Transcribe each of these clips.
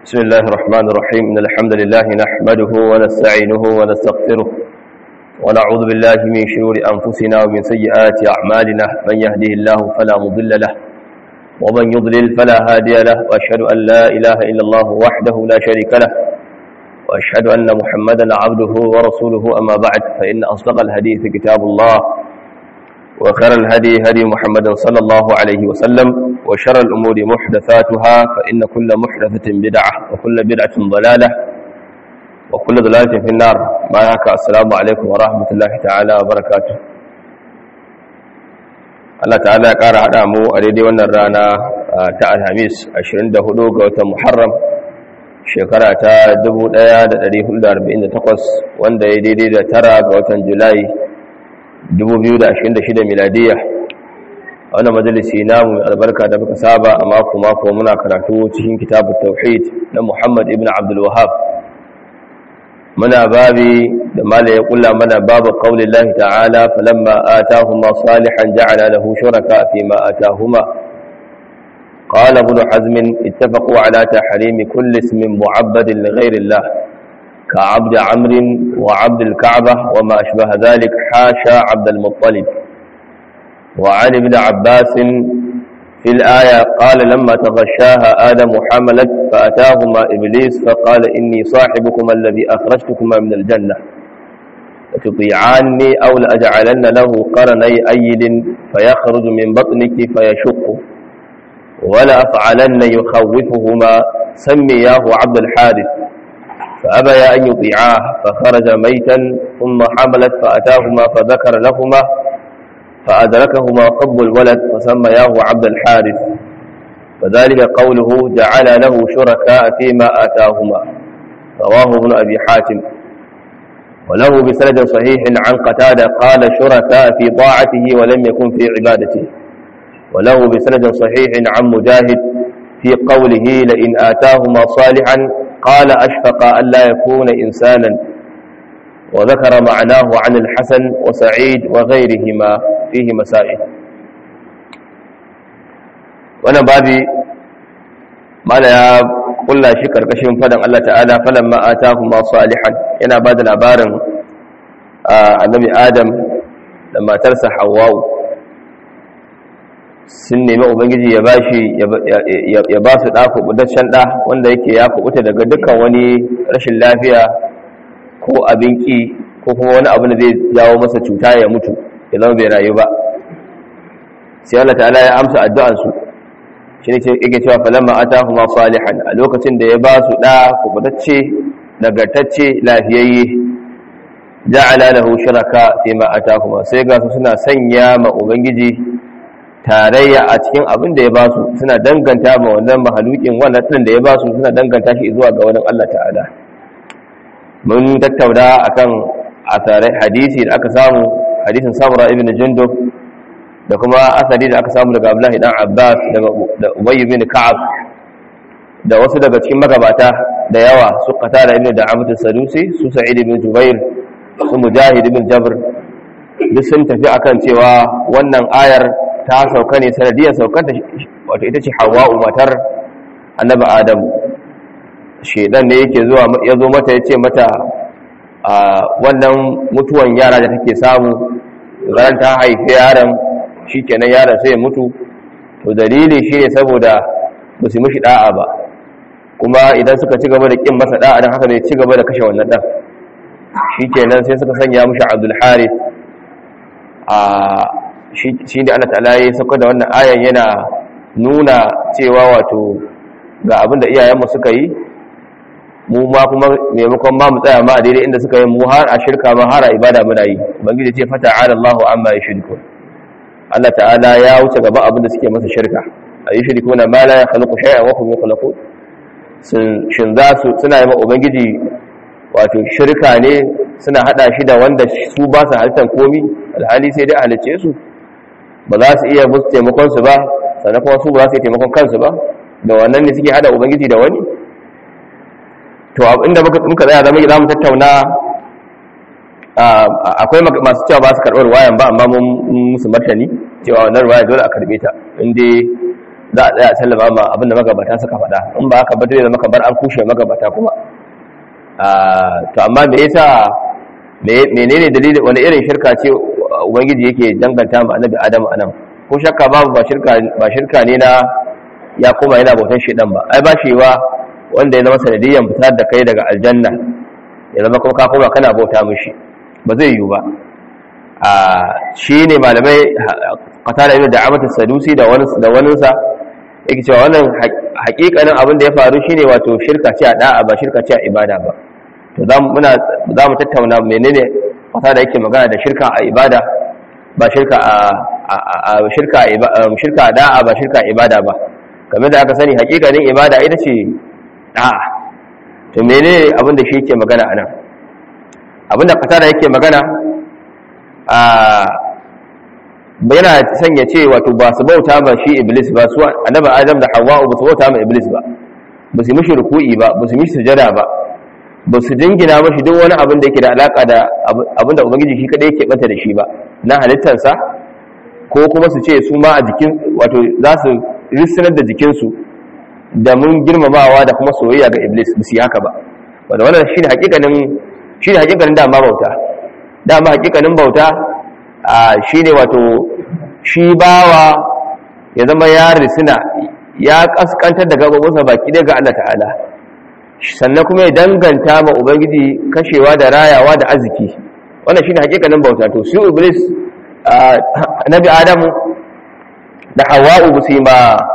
بسم الله الرحمن الرحيم إن الحمد لله نحمده ونستعينه ونستغفره ونعوذ بالله من شرور أنفسنا ومن سيئات أعمالنا من يهده الله فلا مضل له ومن يضلل فلا هادي له وأشهد أن لا إله إلا الله وحده لا شريك له وأشهد أن محمدا عبده ورسوله أما بعد فإن أصدق الحديث كتاب الله وخير الهدي هدي محمد صلى الله عليه وسلم وشر الأمور محدثاتها فإن كل محدثة بدعة وكل بدعة ضلالة وكل ضلالة في النار ما يحكى السلام عليكم ورحمة الله تعالى وبركاته Allah ta'ala ya ƙara haɗa mu a daidai wannan rana ta Alhamis 24 ga watan Muharram shekara ta 1448 wanda ya daidai da tara ga watan Julai 2026 miladiyya wannan majalisi namu albarka da muka saba a mako mako muna karatu cikin kitabut tauhid na Muhammad ibn Abdul Wahhab muna babi da mala ya kulla mana babu qaulillahi ta'ala falamma atahuma salihan ja'ala lahu shuraka fima atahuma قال ابن حزم اتفقوا على تحريم كل اسم معبد لغير الله كعبد عمرو وعبد الكعبة وما أشبه ذلك حاشا عبد المطلب وعن ابن عباس في الآية قال لما تغشاها آدم حملت فأتاهما إبليس فقال إني صاحبكما الذي أخرجتكما من الجنة لتطيعاني أو لأجعلن له قرني أيد فيخرج من بطنك فيشق ولأفعلن يخوفهما سمياه عبد الحارث فأبيا أن يطيعاه فخرج ميتا ثم حملت فأتاهما فذكر لهما فأدركهما حب الولد فسمياه عبد الحارث فذلك قوله جعل له شركاء فيما آتاهما رواه ابن أبي حاتم وله بسند صحيح عن قتادة قال شركاء في طاعته ولم يكن في عبادته وله بسند صحيح عن مجاهد في قوله لئن آتاهما صالحا قال أشفق أن لا يكون إنسانا وذكر معناه عن الحسن وسعيد وغيرهما فيه مسائل wannan babi mala ya kulla shi karkashin fadan Allah ta'ala falamma atahuma salihan yana bada labarin annabi Adam da matarsa Hawwa sun nemi ubangiji ya bashi ya ba su da kubutaccen da wanda yake ya kubuta daga dukkan wani rashin lafiya ko abin ki ko kuma wani abu da zai jawo masa cuta ya mutu ya zama bai rayu ba sai Allah ta'ala ya amsa addu'ansu shi ne yake cewa falamma atahuma salihan a lokacin da ya ba su da kubutacce nagartacce lafiyayye ja'ala lahu shuraka fi ma atahuma sai ga su suna sanya ma ubangiji tarayya a cikin abin da ya ba su suna danganta ma wannan mahalukin wannan din da ya ba su suna danganta shi zuwa ga wani Allah ta'ala mun tattauna akan asarai hadisi da aka samu hadisin samura ibn jundub da kuma asali da aka samu daga abdullahi dan abbas da ubayy ibn ka'ab da wasu daga cikin magabata da yawa su qatada ibn da'amat sadusi su sa'id ibn jubair su mujahid ibn jabr duk sun tafi akan cewa wannan ayar ta sauka ne sanadiyar saukanta wato ita ce hawa'u matar annabi adam shedan ne yake zuwa ya zo mata ya ce mata a wannan mutuwan yara da take samu ran ta haifi yaron shi kenan yaron sai ya mutu to dalili shi ne saboda ba su mishi da'a ba kuma idan suka ci gaba da kin masa da'a don haka ne ci gaba da kashe wannan dan shi kenan sai suka sanya mishi abdul harith a shi ne Allah ta'ala ya sauka da wannan ayan yana nuna cewa wato ga abin da iyayenmu suka yi mu ma kuma maimakon ma mu tsaya ma a daidai inda suka yi mu har a shirka ma har a ibada muna yi ubangiji ce fata ala Allahu amma yushriku Allah ta'ala ya wuce gaban abin da suke masa shirka a yi shirku na ma la yakhluqu shay'an wa hum yakhluqun shin za su suna yi ma ubangiji wato shirka ne suna hada shi da wanda su ba su halittar komi alhali sai dai a halicce su ba za su iya musu taimakon su ba sannan kuma su ba za su yi taimakon kansu ba da wannan ne suke hada ubangiji da wani to inda muka tsaya zama za mu tattauna akwai masu cewa ba su karɓar wayan ba amma mun musu martani cewa wannan ruwaya dole a karɓe ta inda za a tsaya sallama ma abinda magabata suka faɗa in ba haka ba zai zama kamar an kushe magabata kuma to amma me yasa menene dalilin wani irin shirka ce ubangiji yake danganta ma annabi adam anan ko shakka babu ba shirka ba shirka ne na ya koma yana bautan shedan ba ai ba shi wa wanda ya zama sanadiyan fitar da kai daga aljanna ya zama kuma ka koma kana bauta mishi ba zai yiwu ba a shi ne malamai qatada ibn da'amat as-sadusi da wani da wani sa yake cewa wannan hakikanin abin da ya faru shine wato shirka ce a da'a ba shirka ce a ibada ba to za mu muna za mu tattauna menene qatada yake magana da shirka a ibada ba shirka a shirka shirka a da'a ba shirka a ibada ba game da aka sani hakikanin ibada ita ce da'a to menene abin da shi yake magana anan abin da qatada yake magana yana sanya ce wato ba su bauta ba shi iblis ba su annabi adam da hawa'u ba su bauta ma iblis ba ba su mishi ruku'i ba ba su mishi sujada ba ba su dingina mashi duk wani abin da yake da alaka da abin da ubangiji shi kadai yake bata da shi ba na halittarsa ko kuma su ce su ma a jikin wato za su rissinar da jikinsu da mun girmamawa da kuma soyayya ga iblis ba su yi haka ba wanda wannan shi ne hakikanin shi ne hakikanin dama bauta dama hakikanin bauta shi ne wato shi bawa ya zama ya risina ya kaskantar da gababinsa baki daga Allah ta'ala sannan kuma ya danganta ma ubangiji kashewa da rayawa da arziki wannan shi ne hakikanin bauta to su iblis nabi adamu da hawa'u ba su yi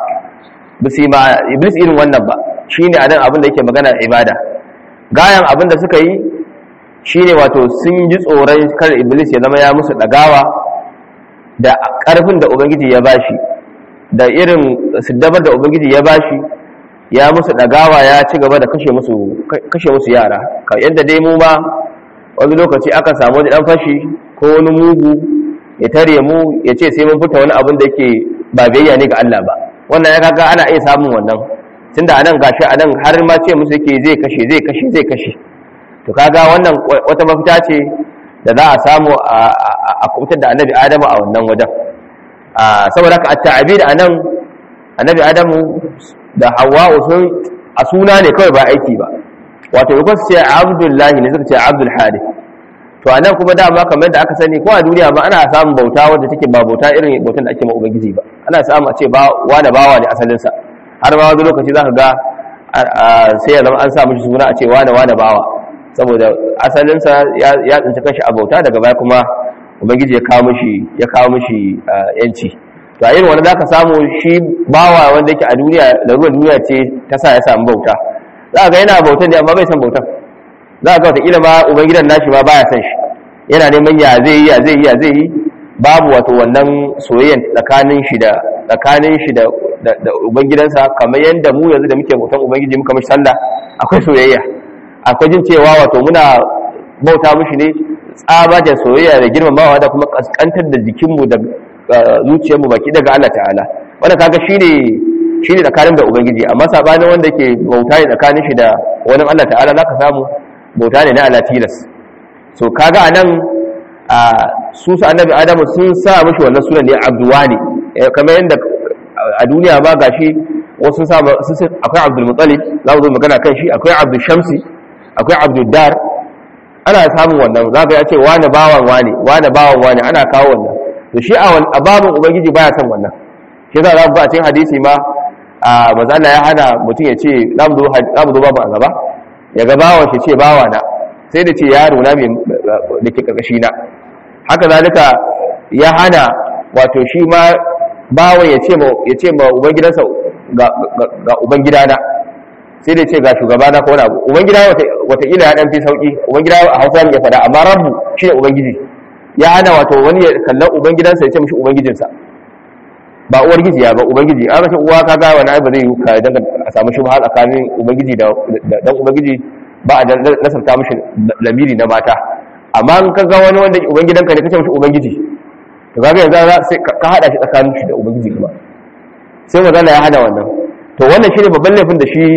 ma iblis irin wannan ba shi ne a nan abin da yake magana ibada gayan abin da suka yi shi ne wato sun ji tsoron kar iblis ya zama ya musu ɗagawa da ƙarfin da ubangiji ya bashi da irin siddabar da ubangiji ya bashi ya musu ɗagawa ya ci gaba da kashe musu yara yadda dai mu ma wani lokaci aka samu wani ɗan fashi ko wani mugu ya tare mu ya ce sai mun fita wani abin da yake ba biyayya ne ga Allah ba wannan ya kaga ana iya samun wannan tunda anan gashi anan har ma ce musu yake zai kashe zai kashe zai kashe to kaga wannan wata mafita ce da za a samu a kubutar da annabi adamu a wannan wajen saboda ka at-ta'bid anan annabi adamu da hawwa'u sun a suna ne kawai ba aiki ba wato yakon su ce abdullahi ne suka ce abdul hadith to anan kuma dama kamar da aka sani ko a duniya ba ana samun bauta wadda take ba bauta irin bautan da ake ma ubangiji ba ana samu a ce ba wani bawa ne asalinsa har ma wani lokaci za ka ga sai ya zama an sa mishi suna a ce wane wane bawa saboda asalinsa ya tsinci kanshi a bauta daga baya kuma ubangiji ya kawo mishi ya kawo mishi yanci to a irin wanda zaka samu shi bawa wanda yake a duniya da ruwan duniya ce ta sa ya samu bauta za ga yana bautan ne amma bai san bautan za ga wataƙila ma ubangidan nashi ma baya san shi yana neman ya zai yi ya zai yi ya zai yi babu wato wannan soyayyan tsakanin shi da tsakanin shi da da ubangidansa kamar yadda mu yanzu da muke bautan ubangiji muka mishi sallah akwai soyayya akwai jin cewa wato muna bauta mishi ne tsabajen soyayya da girmamawa da kuma kaskantar da jikinmu da zuciyarmu baki daga Allah ta'ala wanda kaga shine shine tsakanin da ubangiji amma sabanin wanda yake bauta ne tsakanin shi da wani Allah ta'ala zaka samu bauta ne na ala tilas so kaga anan a su su annabi adamu sun sa mishi wannan sunan ne abduwani kamar yadda a duniya ma gashi wasu sun sa akwai abdul muttalib za mu zo magana kan shi akwai abdul shamsi akwai abdul dar ana samun wannan za ka ya ce wani bawan wani wani bawan wani ana kawo wannan to shi a babin ubangiji baya son wannan shi za ku a cikin hadisi ma a mazala ya hana mutum ya ce za mu zo babu a gaba ya ga bawan shi ce bawa na sai da ce yaro na mai da ke karkashi na haka zalika ya hana wato shi ma bawan ya ce ma ya ce ma ubangidansa ga ga ubangidana sai da ce ga shugabana ko wani abu ubangida wataƙila ya ɗan fi sauƙi ubangida a hausa ya faɗa amma rabu shi ne ubangiji ya hana wato wani ya kallon ubangidansa ya ce mishi ubangijinsa ba uwar giji ya ba ubangiji an rashin uwa kaga wani ai ba zai yi ka dan a samu shi ba tsakanin ubangiji da dan ubangiji ba a nasarta mishi lamiri na mata amma in kaga wani wanda ubangidanka ne kace mishi ubangiji to kaga yanzu sai ka hada shi tsakanin shi da ubangiji kuma sai magana ya hana wannan to wannan shine babban laifin da shi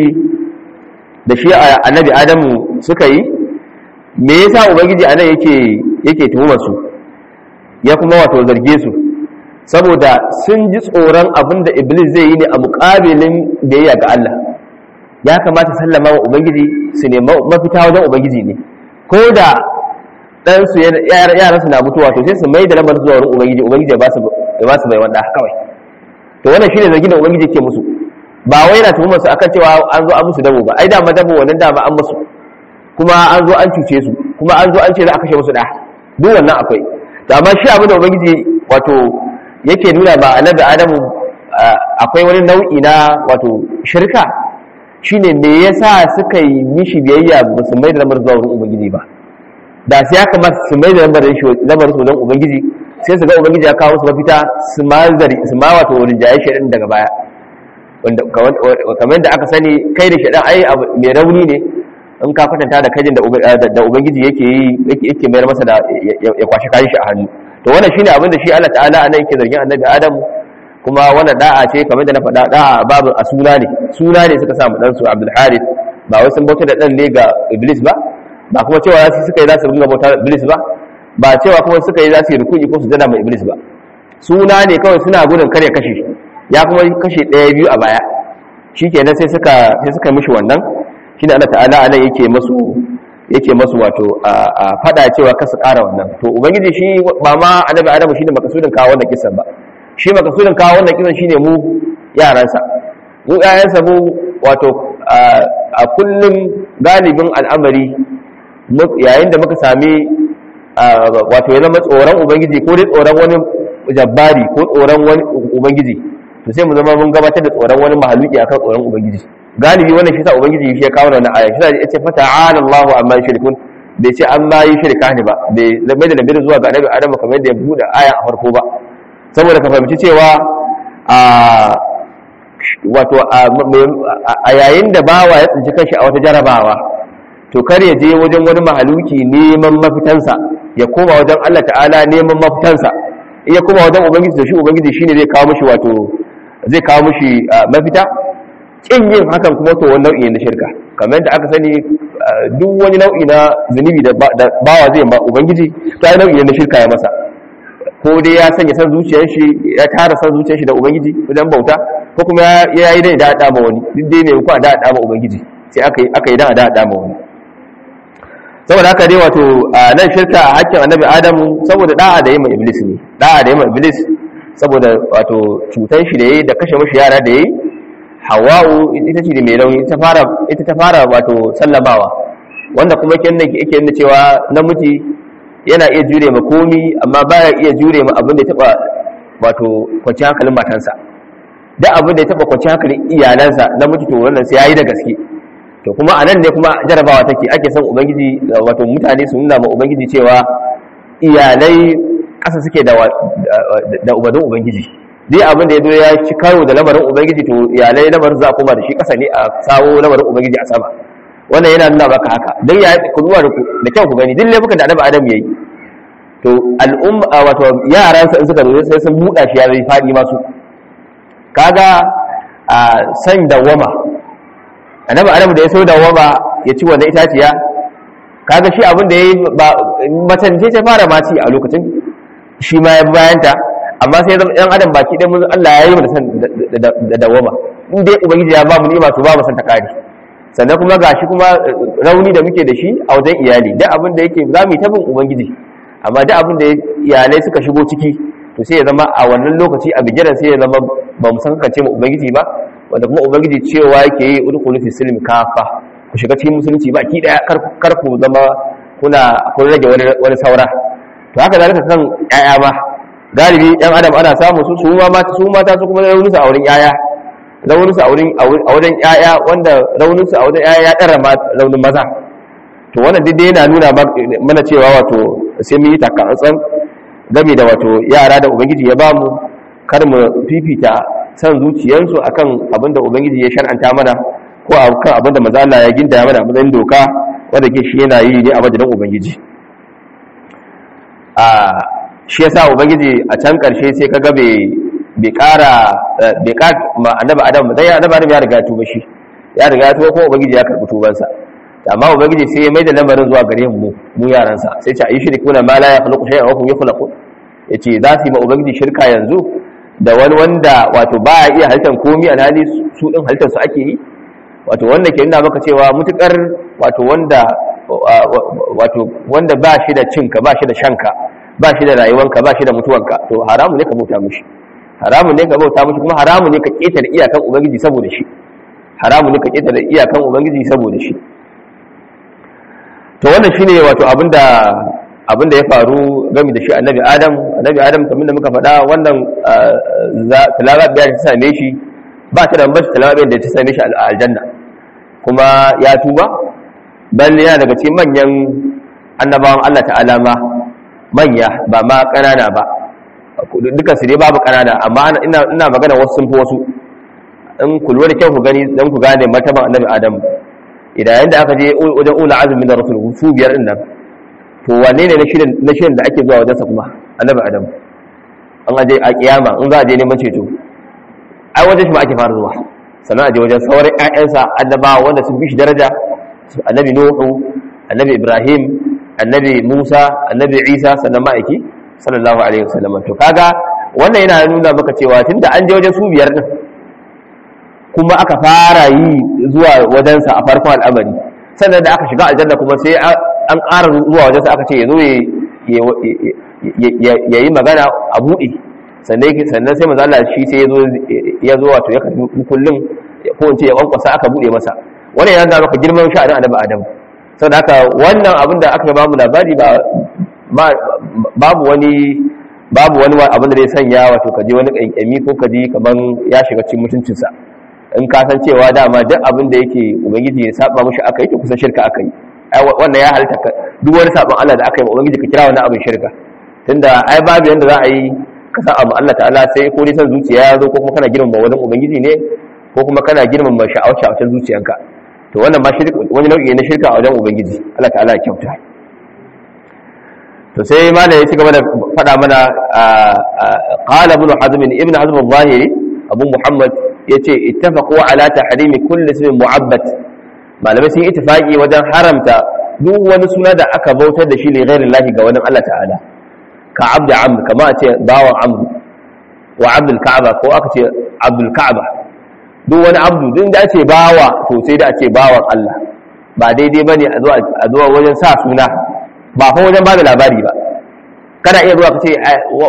da shi annabi adamu suka yi me yasa ubangiji anan yake yake tuhumar su ya kuma wato zarge su saboda sun ji tsoron abin da iblis zai yi ne a muƙabilin biyayya ga Allah ya kamata sallama wa ubangiji su ne mafita wajen ubangiji ne ko da ɗansu yaransu na mutuwa to sai su mai da lamarin zuwa wurin ubangiji ubangiji ya ba su bai wanda kawai to wannan shine zargin da ubangiji ke musu ba wai yana tuhumar su akan cewa an zo an musu dabo ba ai dama dabo wannan dama an musu kuma an zo an cuce su kuma an zo an ce za a kashe musu da duk wannan akwai to amma shi abin da ubangiji wato yake nuna ba annabi adamu akwai wani nau'i na wato shirka shine me yasa suka yi mishi biyayya ba su mai da lamarin zuwa wurin ubangiji ba da sai ya kamata su mai da lamarin su wajen ubangiji sai su ga ubangiji ya kawo su mafita su ma zari su ma wato rinjaye shaidan daga baya wanda kamar da aka sani kai da shaidan ai mai rauni ne in ka kwatanta da kajin da ubangiji yake yi yake mayar masa da ya kwashi kayan shi a hannu to wannan shine abin da shi Allah ta'ala anan yake zargin annabi Adam kuma wannan da'a ce kamar da na faɗa da'a babu a suna ne suna ne suka samu dan su Abdul Harith ba wai sun bauta da dan ne ga Iblis ba ba kuma cewa za su suka yi za su ringa bauta Iblis ba ba cewa kuma suka yi za su yi rukuni ko su jada mai Iblis ba suna ne kawai suna gudun kare kashe ya kuma kashe ɗaya biyu a baya shikenan sai suka sai suka mishi wannan shine Allah ta'ala anan yake masu yake masu wato a fada cewa kasu ƙara wannan to ubangiji shi ba ma annabi adamu shine makasudin kawo wannan kisan ba shi makasudin kawo wannan kisan shine mu yaransa mu yayansa mu wato a kullum galibin al'amari yayin da muka sami wato ya zama tsoron ubangiji ko dai tsoron wani jabbari ko tsoron wani ubangiji to sai mu zama mun gabatar da tsoron wani mahaluki akan tsoron ubangiji galibi wannan shi sa ubangiji shi ya kawo wannan aya shi sa ya ce fata'ala Allahu amma yushrikun bai ce an ma yi shirka ne ba bai zama da nabi zuwa ga annabi Adam kamar yadda ya buɗe aya a farko ba saboda ka fahimci cewa a wato a yayin da bawa ya tsinci kanshi a wata jarabawa to kar ya je wajen wani mahaluki neman mafitansa ya koma wajen Allah ta'ala neman mafitansa in ya koma wajen ubangiji da shi ubangiji shine zai kawo mishi wato zai kawo mishi mafita kin yin hakan kuma to wani nau'i na shirka kamar yadda aka sani duk wani nau'i na zunubi da bawa zai ba ubangiji ta yi nau'i na shirka ya masa ko dai ya sanya san zuciyar shi ya tara san zuciyar shi da ubangiji wajen bauta ko kuma ya yi dai da da ma wani duk dai mai kuwa da da ma ubangiji sai aka yi aka yi da da da ma wani saboda haka dai wato nan shirka a hakkin annabi adamu saboda da'a da yi ma iblis ne da'a da yi ma iblis saboda wato cutan shi da yayi da kashe mashi yara da yayi hawa'u ita ce mai rauni ita fara ita ta fara wato sallamawa wanda kuma yake yake nuna cewa namiji yana iya jure ma komi amma baya iya jure ma abin da ya taba wato kwanci hankalin matansa duk abin da ya taba kwanci hankalin iyalansa namiji to wannan sai yayi da gaske to kuma a nan ne kuma jarabawa take ake son ubangiji wato mutane su nuna ma ubangiji cewa iyalai ƙasa suke da da ubadin ubangiji dai abin da ya zo ya ci karo da lamarin ubangiji to iyalai lamarin za a koma da shi ƙasa ne a sawo lamarin ubangiji a sama wannan yana nuna maka haka don ya ku duba da kyau ku gani duk laifukan da annabi adam yayi to al'umma wato yaransa in suka zo sai sun buɗa shi ya zai faɗi masu kaga a san dawama annabi adam da ya so dawama ya ci wannan itaciya kaga shi abin da yayi ba macen ce ta fara maci a lokacin shi ma ya bayanta amma sai zama ɗan adam baki ɗan mun Allah ya yi mu da san da dawama in dai ubangiji ya ba mu ni'ima to ba mu san ta kare sannan kuma gashi kuma rauni da muke da shi a wajen iyali duk abin da yake za mu yi tabin ubangiji amma duk abin da iyalai suka shigo ciki to sai ya zama a wannan lokaci a bigiran sai ya zama ba mu san kance mu ubangiji ba wanda kuma ubangiji cewa yake yi udkhulu fi silmi kafa ku shiga cikin musulunci ba ki daya kar ku zama kuna kun rage wani wani saura to haka zalika kan yaya ma galibi yan adam ana samu su su ma mata su mata su kuma raunin su a wurin yaya raunin su a wurin a wurin yaya wanda raunin su a wurin yaya ya dara raunin maza to wannan duk yana nuna mana cewa wato sai mun yi takatsantsan game da wato yara da ubangiji ya bamu kar mu fifita san zuciyarsu akan abin da ubangiji ya shar'anta mana ko akan abin da manzo Allah ya ginda mana matsayin doka wanda ke shi yana yi ne a madadin ubangiji a shi yasa ubangiji a can karshe sai kaga bai bai kara bai ka ma annabi adam dai annabi adam ya riga tuba shi ya riga tuba ko ubangiji ya karbi tubansa amma ubangiji sai ya maida lamarin zuwa gare mu mu yaransa sai ce ayi shirku na ma la yakhluqu shay'an wa hum yakhluqun yace za su yi ma ubangiji shirka yanzu da wani wanda wato ba ya iya halittar komi alhali su din halittar su ake yi wato wanda ke nuna maka cewa mutukar wato wanda wato wanda ba shi da cinka ba shi da shanka ba shi da rayuwanka ba shi da mutuwanka to haramu ne ka bauta mushi haramu ne ka bauta mushi kuma haramu ne ka ketare iyakan ubangiji saboda shi haramu ne ka ketare iyakan ubangiji saboda shi to wannan shine wato abinda abinda ya faru game da shi annabi adam annabi adam kamar da muka faɗa wannan talaga biya ta same shi ba ta da bambanci talaga da ta same shi a aljanna kuma ya tuba balle yana daga cikin manyan annabawan Allah ta'ala ma manya ba ma ƙanana ba duka su dai babu ƙanana amma ina ina magana wasu sun fi wasu in ku lura da kyau ku gani dan ku gane martaban annabi adam idan yanda aka je wajen ula azumi da rasul su biyar din nan to wane ne na shirin na shirin da ake zuwa wajensa kuma annabi adam an aje a kiyama in za a je neman ceto ai wajen shi ma ake fara zuwa sannan a je wajen sauran ƴaƴansa annabawa wanda sun bi shi daraja annabi nuhu annabi ibrahim annabi musa annabi isa sannan ma'aiki sallallahu alaihi wasallam to kaga wannan yana nuna maka cewa tunda an je wajen su biyar din kuma aka fara yi zuwa wajensa a farkon al'amari sannan da aka shiga aljanna kuma sai an ƙara zuwa wajensa aka ce ya zo ya yi magana a buɗe sannan sai maza Allah shi sai ya zo wato ya karbi kullum ko in ce ya kwankwasa aka buɗe masa wannan ya zama maka girman sha'anin annabi adam sau da haka wannan abin da aka ba mu labari ba babu wani babu wani abin da zai sanya wato kaje wani ƙanƙami ko kaje kaman ya shiga cikin mutuncinsa in ka san cewa dama duk abin da yake ubangiji ya saba mushi aka yi to kusan shirka aka yi wannan ya halitta duk wani sabon Allah da aka yi ubangiji ka kira wannan abin shirka tunda ai babu yanda za a yi ka san abu Allah ta'ala sai ko dai san zuciya ya zo ko kuma kana girmama wani ubangiji ne ko kuma kana girmama sha'awar sha'awar zuciyanka to wannan ma shirka wani nau'i na shirka a wajen ubangiji Allah ta'ala ya kyauta to sai ma da ya ci gaba da faɗa mana qala ibn hazm ibn hazm al-zahiri abu muhammad yace ittafaqu ala tahrimi kulli ismin mu'abbad malamai sun yi ittifaqi wajen haramta duk wani suna da aka bautar da shi li ghairi Allah ga wani Allah ta'ala ka abdu amr kama a ce bawan amr wa abdul ka'aba ko aka ce abdul ka'aba duk wani abdu duk da ce bawa to sai da a ce bawan Allah ba daidai bane a zuwa a zuwa wajen sa suna ba fa wajen bada labari ba kana iya zuwa ka ce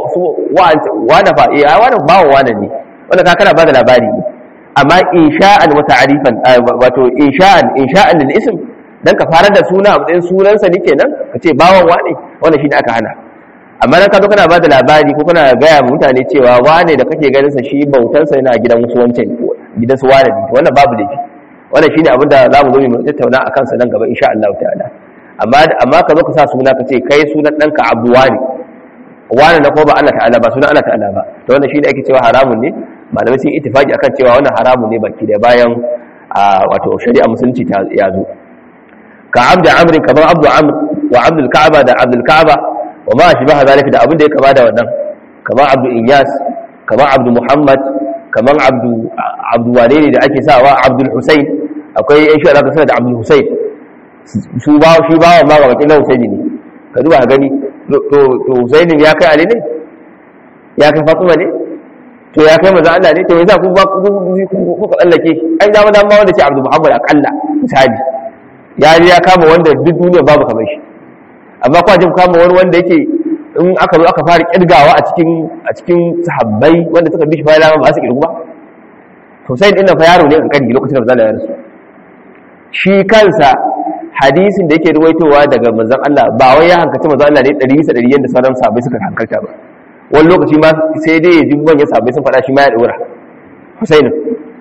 wani fa eh wani bawan wani ne wanda ka kana bada labari ne amma insha'an wa ta'rifan wato insha'an insha'an lil ism dan ka fara da suna a matsayin sunansa ne kenan ka ce bawan wane wannan shine aka hana amma dan ka zo kana bada labari ko kana gaya wa mutane cewa wane da kake ganin sa shi bautar sa yana gidan wasu wancan gidan su wane ne wannan babu laifi wannan shine abin da zamu zo mu tattauna akan sa nan gaba insha Allah ta'ala amma amma ka zo ka sa suna ka ce kai sunan danka Abdu wani wani na ko ba Allah ta'ala ba sunan Allah ta'ala ba to wannan shine ake cewa haramun ne malamai sun ittifaki akan cewa wannan haramun ne baki da bayan wato shari'a musulunci ta ya zo ka abdu amrin kamar abdu amr wa abdul ka'aba da abdul ka'aba wa ma ashbaha zalika da abin da ya kama da wannan kamar abdu inyas kamar abdu muhammad kamar abdu abdu wane da ake sawa abdul husayn akwai yan shi alaka da abdul husayn su ba shi ba ma ga bakin husaini ne ka duba gani to husaini ya kai ali ne ya kai fatima ne to ya kai maza Allah ne to yasa ku ba ku ka tsallake ai dama dama wanda ce Abdul Muhammad akalla misali ya ya kama wanda duk duniya babu kamar shi amma kwa jin kama wani wanda yake in aka zo aka fara kirgawa a cikin a cikin sahabbai wanda suka bi shi bayan ba su kirgu ba to sai din fa yaro ne kan kani lokacin da manzo Allah ya rasu shi kansa hadisin da yake ruwaitowa daga manzon Allah ba wai ya hankaci manzon Allah ne 100 bisa 100 yanda sauran sahabbai suka hankalta ba wani lokaci ma sai dai ya ji manyan sabai sun faɗa shi ma ya ɗora husainin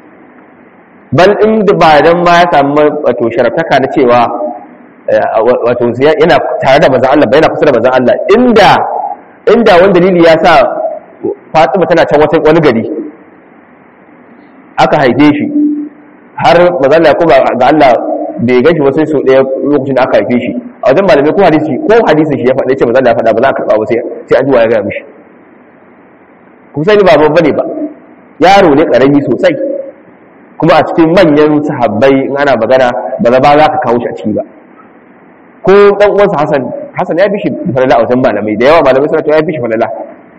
bal in da ba dan ma ya samu wato sharaftaka na cewa wato yana tare da manzon Allah ba yana kusa da manzon Allah inda inda wani dalili ya sa Fatima tana can wata wani gari aka haife shi har manzon Allah kuma ga Allah bai gashi wasu sau ɗaya lokacin da aka haife shi a wajen malamai ko hadisi ko hadisin shi ya faɗa ce manzon Allah ya faɗa ba za a karɓa ba sai sai an ji wa ya gaya mishi Husaini ba babba ne ba yaro ne karami sosai kuma a cikin manyan sahabbai in ana magana ba za ba za ka kawo shi a ciki ba ko dan uwansa Hassan Hassan ya fi shi falala a wajen malamai da yawa malamai suna cewa ya fi shi falala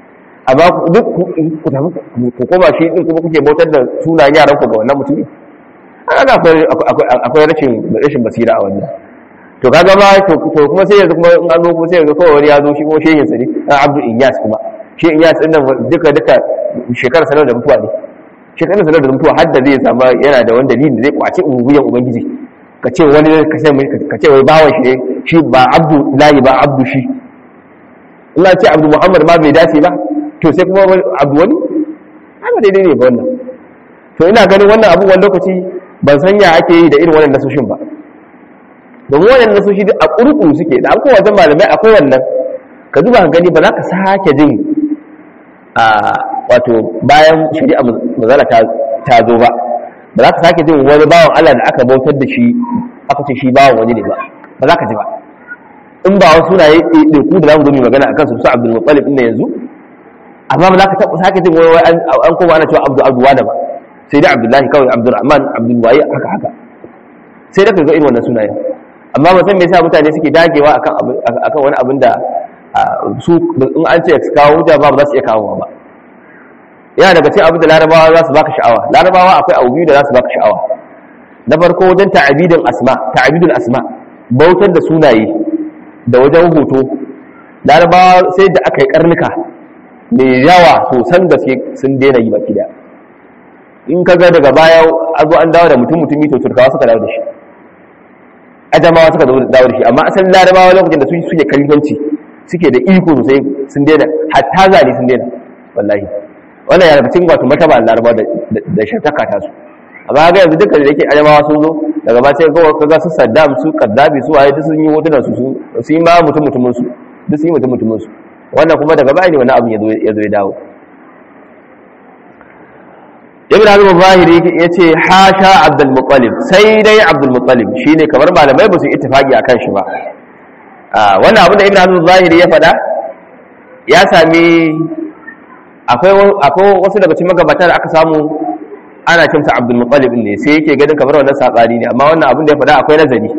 amma duk ku tafi ku koma shi din kuma kuke bautar da sunayen yaran ku ga wannan mutumi ana akwai akwai rashin rashin basira a wannan to kaga ma to kuma sai yanzu kuma in an zo kuma sai yanzu kawai wani ya zo shi kuma shehin sa ne Abdul Inyas kuma shi Inyas din nan duka duka shekara sanar da mutuwa ne shekara sanar da mutuwa har da zai samu yana da wani dalili da zai kwace ubuyan ubangiji ka ce wani ka ce ka ce wai bawan shi ne shi ba Abdu lahi ba Abdu shi Allah ce Abdu Muhammad ma bai dace ba to sai kuma Abdu wani haka daidai ne ba wannan to ina ganin wannan abu wani lokaci ban san ya ake yi da irin wannan nasoshin ba domin wannan nasoshi duk a ƙurƙuru suke da an kowace malamai akwai wannan ka duba ka gani ba za ka sake jin a wato bayan shari'a mazala ta zo ba ba za ka sake jin wani bawan Allah da aka bautar da shi aka ce shi bawan wani ne ba ba za ka ji ba in ba wasu sunaye ɗaiɗaiku da za mu zo mu magana akan su su Abdul Muttalib ɗin yanzu amma ba za ka taɓa sake jin wani an koma ana cewa Abdul Abdul Wada ba sai dai Abdullahi kawai Abdul Rahman Abdul Waye haka haka sai da ka ga irin wannan sunayen amma ba san me yasa mutane suke dagewa akan akan wani abin da su in an ce su kawo hujja ba ba za su iya kawo ba yana daga cikin abin da larabawa za su baka sha'awa larabawa akwai abu biyu da za su baka sha'awa na farko wajen ta'abidin asma ta'abidul asma bautar da sunaye da wajen hoto larabawa sai da aka yi karnuka mai yawa sosan gaske sun daina yi baki da in ka ga daga baya a zo an dawo da mutum mutumi to turkawa suka dawo da shi ajamawa suka dawo da shi amma asalin larabawa lokacin da su suke kalifanci suke da iko sosai sun daina hatta zane sun daina wallahi wannan yana cikin wato mataba larabawa da shataka ta su amma ga yanzu duka da yake ajamawa sun zo daga ba sai kawai kaga su saddam su kaddafi su waye duk sun yi hotunan su su yi ma mutum mutumin su duk sun yi mutum mutumin su wannan kuma daga baya ne wani abin ya zo ya dawo ibn hazm zahiri yace hasha abdul muttalib sai dai abdul muttalib shine kamar malamai ba su ittifaki akan shi ba wannan abin da ibn hazm zahiri ya faɗa ya sami akwai akwai wasu daga cikin magabata da aka samu ana cimsa abdul muttalib ne sai yake ganin kamar wannan sabani ne amma wannan abin da ya faɗa akwai nazari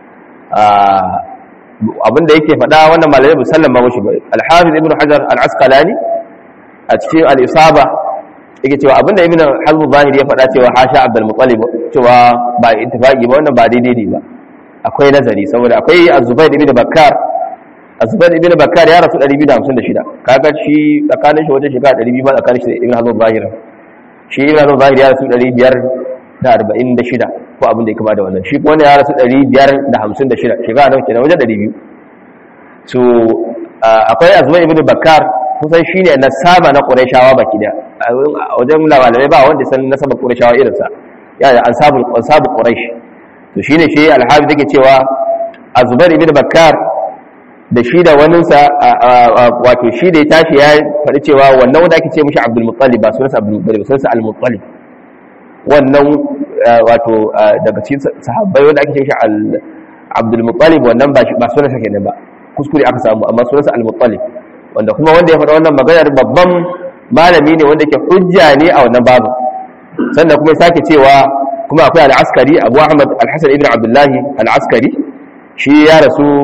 abin da yake faɗa wannan malamai ba sallama mashi ba al-hafiz ibn hajar al-asqalani a cikin al-isaba yake cewa abinda ibn hazm zahiri ya faɗa cewa hasha abdul muttalib cewa ba ittifaqi ba wannan ba daidai ne ba akwai nazari saboda akwai az-zubair ibn bakkar az-zubair ibn bakkar ya rasu 256 kaga shi tsakanin shi wajen shekara 200 ba tsakanin shi da ibn hazm zahiri shi ibn hazm zahiri ya rasu 546 ko abin da ya kama da wannan shi kuma ya rasu 556 shekara nawa kenan wajen 200 so akwai az-zubair ibn bakkar kusan shi ne nasaba na ƙurashawa baki da a wajen malamai ba wanda san nasaba ƙurashawa irinsa ya da ansabul ƙurash to shi ne shi alhabi take cewa a zubar ibn bakkar da shi da waninsa wato shi da ya tashi ya faɗi cewa wannan wanda ake ce mishi abdul muttalib ba sunansa abdul muttalib sunansa al muttalib wannan wato daga cikin sahabbai wanda ake ce mishi abdul muttalib wannan ba sunansa kenan ba kuskure aka samu amma sunansa al muttalib wanda kuma wanda ya faɗa wannan maganar babban malami ne wanda ke hujja ne a wannan babu sannan kuma ya sake cewa kuma akwai al'askari abu ahmad al-hassan ibn abdullahi al'askari shi ya rasu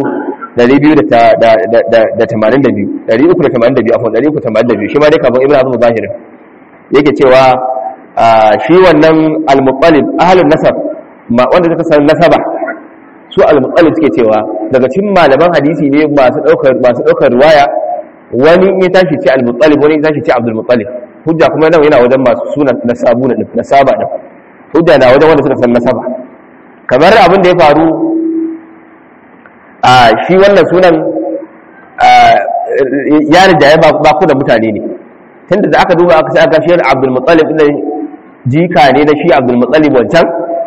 282 382 afon 382 shi ma dai kafin ibn azum zahirin yake cewa shi wannan al-muqallib ahlun nasab wanda suka san nasaba su al-muqallib suke cewa daga cikin malaman hadisi ne masu daukar masu daukar riwaya wani in ya tashi ce al-muttalib wani ya tashi ce abdul muttalib hujja kuma nan yana wajen masu sunan nasabu na nasaba din hujja na wajen wanda suka san nasaba kamar abin da ya faru a shi wannan sunan ya rinjaye ba ku da mutane ne tunda da aka duba aka sai aka shi abdul muttalib din jika ne na shi abdul muttalib wancan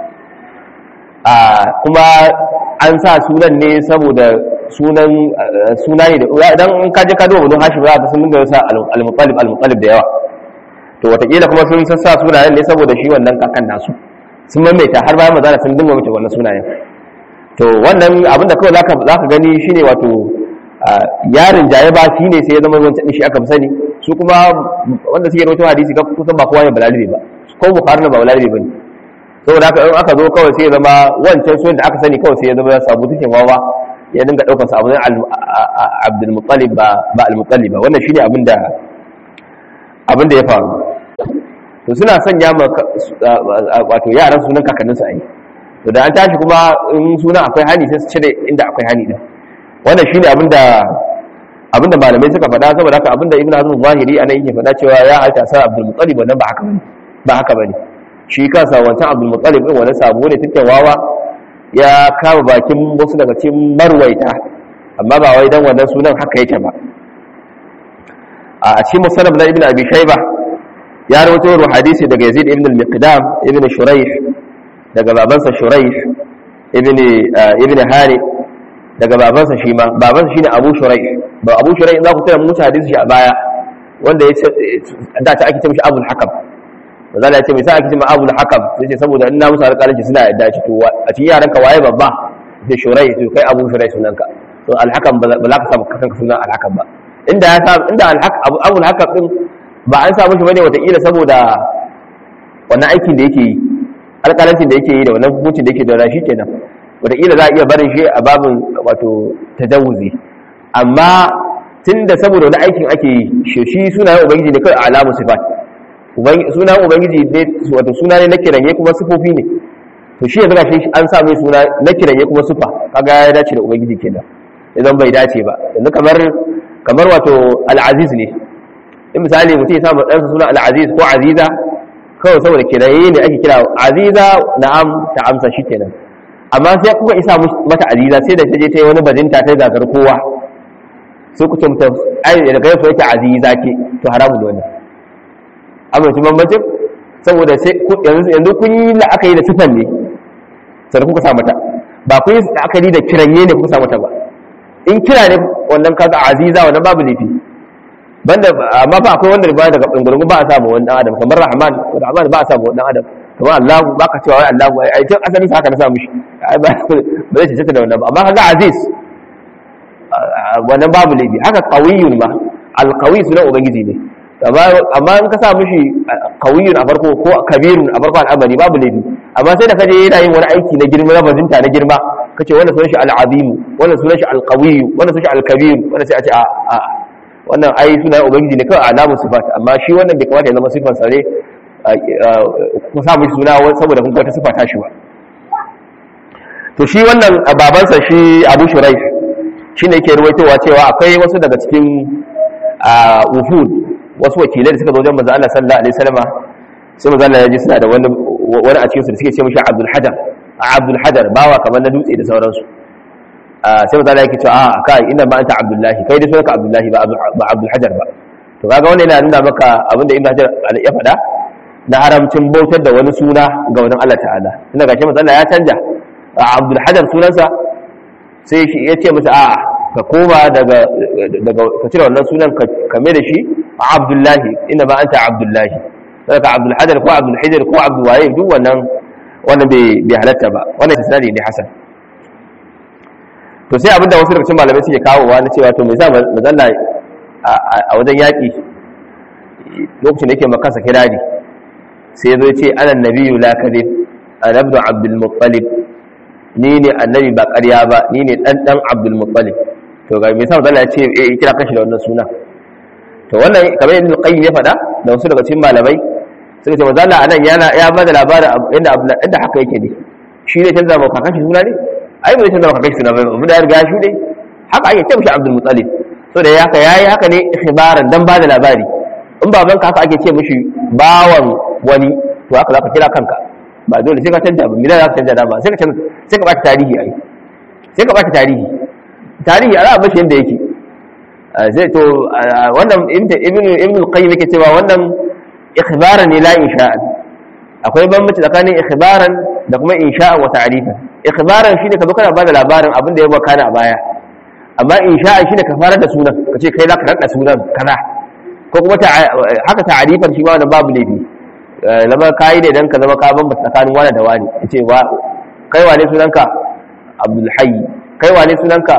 kuma an sa sunan ne saboda sunan suna ne da idan in kaje ka duba wani hashim za ka sun dinga sa al-mutalib al-mutalib da yawa to watakila kuma sun sassa sunayen ne saboda shi wannan kakan nasu sun maimaita har bayan mazana sun dinga mace wannan sunayen to wannan abinda kawai zaka zaka gani shine wato yarin jaye ba shi ne sai ya zama wancan shi aka fi sani su kuma wanda suke rawaito hadisi ga kusan ba kowa ne balalibe ba ko bukhari ne ba balalibe bane saboda haka in aka zo kawai sai ya zama wancan sunan da aka sani kawai sai ya zama sabu tukin wawa ya dinga daukar sa abin abdul muttalib ba ba al muttalib ba wannan shine abin da abin da ya faru to suna sanya ma wato yaran sunan kakanninsu a yi to da an tashi kuma in sunan akwai hani sai su cire inda akwai hani din wannan shine abin da abin da malamai suka faɗa saboda haka abin da ibnu hazm zahiri anan yake faɗa cewa ya halta sa abdul muttalib wannan ba haka bane ba haka bane shi kansa wancan abdul muttalib din wani sabo ne take wawa ya kama bakin wasu daga cikin marwaita amma ba wai dan wannan sunan haka yake ba a cikin musannaf na ibnu abi shayba ya rawaito hadisi daga yazid ibn al-miqdam ibn shuraih daga babansa shuraih ibn ibn hani daga babansa shi ma babansa shine abu shuraih ba abu shuraih za ku tana musu hadisi shi a baya wanda ya ce da ta ake ce mishi abul hakam manzo ya ce me sai ake ce ma abul hakam sai ce saboda in na musu alƙalanci suna yadda shi to a cikin yaran ka waye babba sai shuraih to kai abu shuraih sunanka to al hakam ba za ka samu kanka sunan al hakam ba inda ya sa inda al hakam abul hakam din ba an samu shi bane wataƙila saboda wannan aikin da yake yi alƙalancin da yake yi da wannan hukuncin da yake da rashi kenan wataƙila za a iya barin shi a babin wato tajawuzi amma tun da saboda wani aikin ake yi shi shi sunayen ubangiji ne kawai alamun sifat sunayen ubangiji ne wato suna ne na kiranye kuma sifofi ne to shi ya zaga shi an sa mai suna na kiranye kuma sifa kaga ya dace da ubangiji kenan idan bai dace ba yanzu kamar kamar wato al'aziz ne in misali mutum ya samu ɗansa suna al'aziz ko aziza kawai saboda kiraye ne ake kira aziza na'am ta amsa shi kenan amma sai kuka isa mata aziza sai da ta je ta yi wani bajinta ta zagar kowa sai ku ce mutum ai da kai so yake aziza ke to haramun ne wannan amma shi bambancin saboda sai yanzu kun yi la'akari da sifan ne sannan kuka sa mata ba kun yi la'akari da kiranye ne kuka sa mata ba in kira ne wannan kaga aziza wannan babu laifi banda amma ba akwai wanda ba daga bangaren ba a samu wani dan adam kamar rahman rahman ba a samu wani dan adam kamar allah ba ka cewa wai allah ai tun asali haka na samu shi ai ba ba zai cece da wannan ba amma kaga aziz wannan babu laifi haka qawiyun ma alqawi sunan ubangiji ne amma in ka sa mishi qawiyun a farko ko kabirun a farko al'amari babu laifi amma sai da kaje yana yin wani aiki na girma na bazinta na girma kace wannan sunan shi al'azim wannan sunan shi alqawi wannan sunan shi alkabir wannan sai a ce a a wannan ai suna ubangiji ne kawai alamun sifat amma shi wannan bai kamata ya zama sifan sare ku sa mishi suna saboda kun wata sifa ta shi ba to shi wannan babansa shi Abu Shuraih shine yake ruwaitowa cewa akwai wasu daga cikin wufud wasu wakilai da suka zo wajen manzo Allah sallallahu alaihi wasallam sai manzo Allah ya ji suna da wani wani a cikin su da suke ce mishi Abdul Hajar Abdul Hajar bawa kamar na dutse da sauransu sai maza yake cewa a kai inda ma anta abdullahi kai dai sunanka abdullahi ba ba abdul hajar ba to kaga wannan yana nuna maka abinda ibnu hajar ya faɗa na haramcin bautar da wani suna ga wani Allah ta'ala tunda gashi maza Allah ya canja abdul hajar sunansa sai shi ya ce masa a'a ka koma daga daga ka cire wannan sunan ka mai da shi abdullahi inda ma anta abdullahi saka abdul hajar ko abdul hajar ko abdul waye duk wannan wannan bai halatta ba wannan isnadi ne hasan to sai abinda wasu daga cikin malamai suke kawowa na cewa to me za mazalla a wajen yaƙi lokacin da yake makasa kirari sai ya zo ce ana nabiyu la kadib ana ibn abdul muttalib ni ne annabi ba ƙarya ba ni ne dan dan abdul muttalib to ga me yasa mazalla ya ce eh kira kashi da wannan suna to wannan kamar yadda qayyim ya faɗa da wasu daga cikin malamai suka ce mazalla anan yana ya bada labarin inda inda haka yake ne shi ne canza ma kakashi suna ne ai bai canza maka kai suna bai abu da ya riga shi ne haka ake ce mishi abdul muttalib so da haka yayi haka ne ikhbaran dan bada labari in baban ka haka ake ce mishi bawan wani to haka zaka kira kanka ba dole sai ka canja ba milan zaka canja da ba sai ka canja sai ka bata tarihi ai sai ka bata tarihi tarihi ala bashi yanda yake zai to wannan ibnu ibnu al-qayyim yake cewa wannan ikhbaran ne la insha'an akwai bambanci tsakanin ikhbaran da kuma insha'an wa ta'rifan ikhbaran shine ka zo kana bada labarin abin da ya baka a baya amma insha'an shine ka fara da sunan ka ce kai zaka rada sunan kaza ko kuma haka ta'rifan shi ma wannan babu laifi lama kai ne dan ka zama ka bambanta tsakanin wani da wani yace wa kai wane sunanka Abdul Hayy kai wane sunanka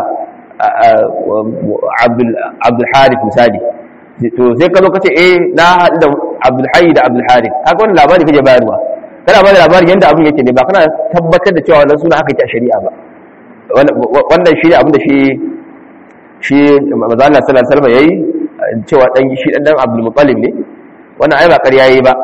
Abdul Abdul Harith misali to sai ka zo ka ce eh na haɗu da Abdul Hayy da Abdul Harith haka wannan labari kake bayarwa kana ba da labarin yadda abin yake ne ba kana tabbatar da cewa wannan suna aka yi a shari'a ba wannan shi ne abin da shi shi maza Allah sallallahu alaihi wasallam yayi cewa dan shi dan dan Abdul Muttalib ne wannan ai ba ƙarya yayi ba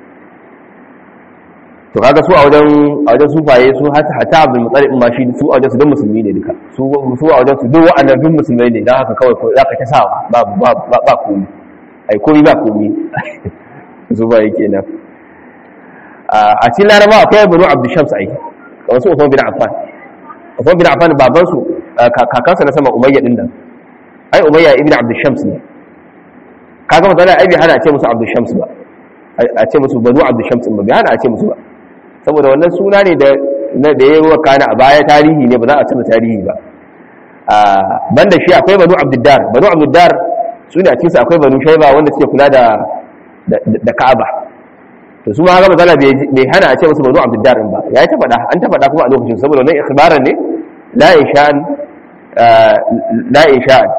to kaga su a wajen a wajen sufaye su hatta hatta abdul muttalib ma shi su a wajen su duk musulmi ne duka su su a wajen su duk wa'annan duk musulmai ne dan haka kawai ko zaka ta sawa ba ba ba ba komai ai komai ba komai su ba yake nan a cikin laraba akwai banu abdul shams ai kamar su Uthman bin Affan Uthman bin Affan baban su kakansa na sama Umayya din nan ai Umayya ibn Abdul Shams ne kaga magana ai bai hana a ce musu Abdul Shams ba a ce musu banu Abdul Shams ba bai hana a ce musu ba saboda wannan suna ne da na da yayi wakana a baya tarihi ne ba za a canza tarihi ba a banda shi akwai banu Abdul Dar banu Abdul Dar su ne a cikin akwai banu Shayba wanda suke kula da da Ka'aba to su ma haka matsala bai hana a ce musu banu Abdul Dar ba ya ta faɗa an ta faɗa kuma a lokacin saboda wannan ikhbaran ne la insha'an la insha'an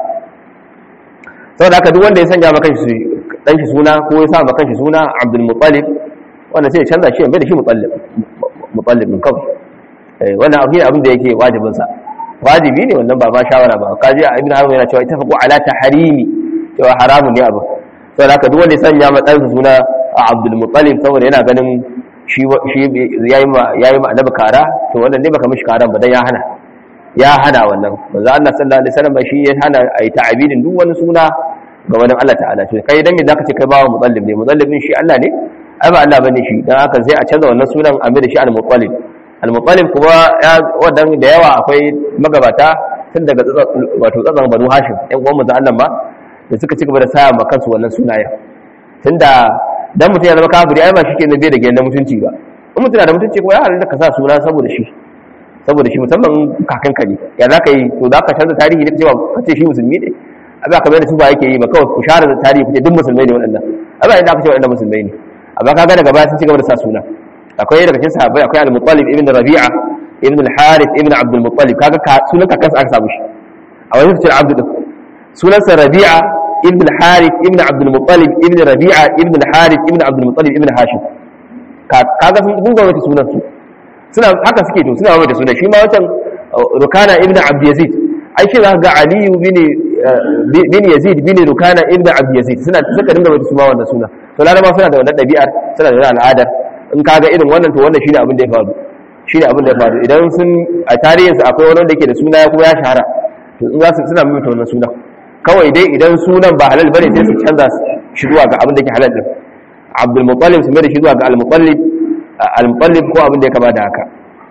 saboda haka duk wanda ya sanya maka shi dan shi suna ko ya sa maka shi suna Abdul Muttalib wanda sai ya canza shi bai da shi Muttalib Muttalib min kawai eh wannan abu ne abin da yake wajibin sa wajibi ne wannan ba ma shawara ba kaji Ibn Hazm yana cewa itafaqu ala tahrimi cewa haramun ne abu saboda haka duk wanda ya sanya maka dan suna Abdul Muttalib saboda yana ganin shi shi yayi ma yayi ma annabi kara to wannan ne baka mishi karan ba dan ya hana ya hana wannan manzo Allah sallallahu alaihi wasallam shi ya hana ayi ta'abidin duk wani suna ga wani Allah ta'ala to kai dan me zaka ce kai bawa mutallib ne mutallibin shi Allah ne ai ba Allah bane shi dan haka sai a canza wannan sunan a mai da shi al-mutallib al-mutallib kuma ya wadan da yawa akwai magabata tun daga wato tsatsan banu hashim ɗan uwan manzo Allah ma da suka ci gaba da sa ma kansu wannan sunayen tunda dan mutum ya zama kafiri ai ba shi ke nabe da gidan mutunci ba in mutum na da mutunci kuma ya halatta ka sa suna saboda shi saboda shi musamman kakanka ne ya za ka yi to za ka canza tarihi ne cewa ka ce shi musulmi ne abin aka bai da su ba yake yi ba kawai ku share da tarihi kuke duk musulmai ne waɗannan abin inda aka ce waɗannan musulmai ne amma kaga daga baya sun ci gaba da sa suna akwai daga cikin sahabbai akwai al-muttalib ibn rabi'a ibn al-harith ibn abd al-muttalib kaga sunan kakansa aka samu shi a wani cikin abdu din sunansa rabi'a ibn al-harith ibn abd al-muttalib ibn rabi'a ibn al-harith ibn abd al-muttalib ibn hashim kaga sun gunga wata sunan su suna haka suke to suna wata sunan shi ma wancan rukana ibn abd yazid ai shi za ga aliyu bin bin yazid bin rukana ibn abd yazid suna suka dinga wata suma wannan suna to laraba suna da wannan dabi'ar suna da wannan al'adar in kaga irin wannan to wannan shine abin da ya faru shine abin da ya faru idan sun a tarihin su akwai wani wanda yake da suna ya kuma ya shahara to in za su suna mimita wannan suna kawai dai idan sunan ba halal bane sai su canza shi zuwa ga abin da yake halal din abdul muttalib su mai da shi zuwa ga al muttalib al muttalib ko abin da ya kama da haka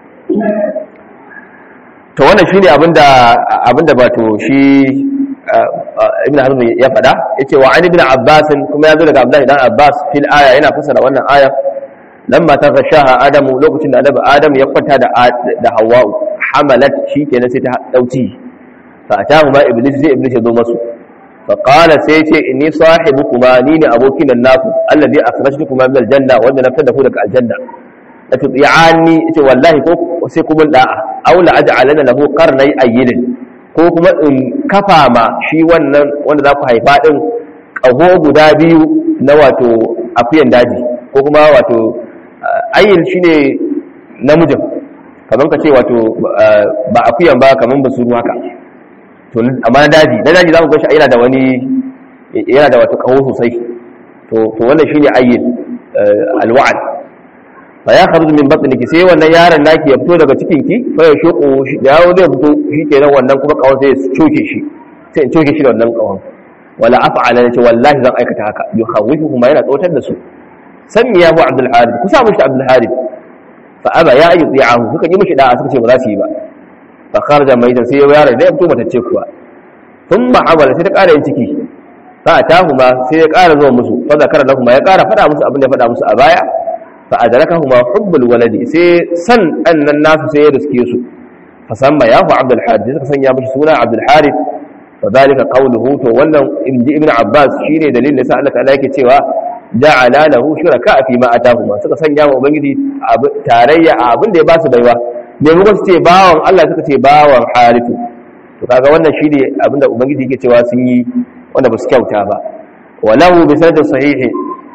to wannan shine abinda abinda bato shi ibn hazm ya fada yace wa an ibn abbas kuma yazo daga abdullahi dan abbas fil aya yana fasara wannan aya lamma taghashaha adamu lokacin da annabi adam ya kwanta da da hawwa hamalat shi kenan sai ta dauci fa atahu ma iblis sai iblis ya zo masu fa qala sai yace inni sahibukuma ni ne abokin nan naku alladhi akhrajtukuma min aljanna wanda na fitar da ku daga aljanna la tuti'ani yace wallahi ko sai ku mun da'a aw la aj'alana lahu qarnay ayyidin ko kuma in kafa ma shi wannan wanda za ku haifa din kaho guda biyu na wato akuyan daji ko kuma wato ayyin shine namijin kaman ka ce wato ba akuyan ba kaman basuru haka to amma na daji na daji za mu ga shi yana da wani yana da wato kaho sosai to to wannan shine ayyin alwa'd fa ya kharuju min batniki sai wannan yaron naki ya fito daga cikin ki fa ya shoko da yawo zai fito shikenan wannan kuma kawon sai ya coke shi sai in coke shi da wannan kawon wala af'ala nace wallahi zan aikata haka yukhawifu kuma yana tsotar da su sanni ya bu abdul harith ku sa mushi abdul harith fa aba ya ayu ti'ahu suka yi mushi da'a suka ce ba za su yi ba fa kharaja maitan sai yaron da ya fito matacce kuwa thumma awala sai ta ƙara yin ciki fa atahu ma sai ya ƙara zuwa musu fa zakara lahum ya ƙara faɗa musu abin da ya faɗa musu a baya فأدركهما حب الولد سي سن أن الناس سيرس كيسو فسمى ياه عبد الحارث إذا سن يابش سونا عبد الحارث فذلك قوله تولى ابن عباس شيني دليل لسألك عليك سوى جعل له شركاء فيما أتاهما suka sanya wa ubangiji tarayya a abin da ya ba su baiwa me muka ce bawan Allah suka ce bawan harifu to kaga wannan shine abin da ubangiji yake cewa sun yi wanda ba su kyauta ba walahu bi sanadin sahihi